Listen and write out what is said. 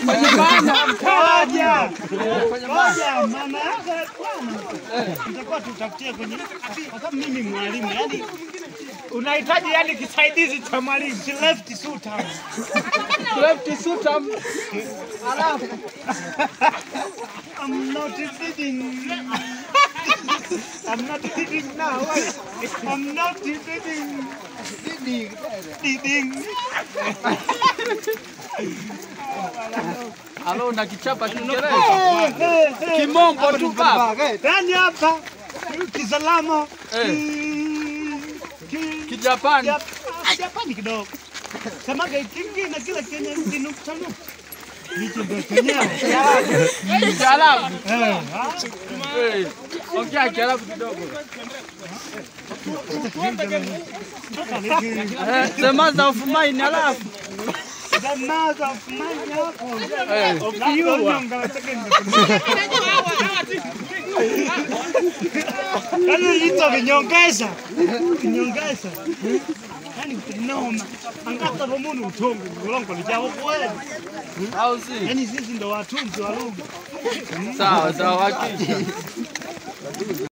Ngoja. Ngoja, maana yake bwana. Nitakuwa tutafutie kwenye kwa sababu mimi mwalimu, yani unahitaji yani kisaidizi cha mwalimu, si left shooter. Left sutam. I'm not feeding. I'm not feeding now. I'm not feeding. Feeding. Alo na kichapa Kiingereza. Kimombo tu baba. Yaani hapa kisalama Eh. ki- ki- Kijapani. Jap- Japani kidogo. Semaga kingi na kila kenye kinukta nukta. Hicho ndio chenyewe. Kiarabu. Eh, ah. Eh, Ongea Kiarabu kidogo. Eh, The mother of mine alafu. The mother of mine hapo. Eh. Of you. Onyonga second. Yaani hizo vinyongeza. Vinyongeza. Yaani kunoma. Angata romunu utongo. Ulongo lijao kweli. Au si? Yaani sisi ndo watunzi wa lugha. Sawa sawa hakika.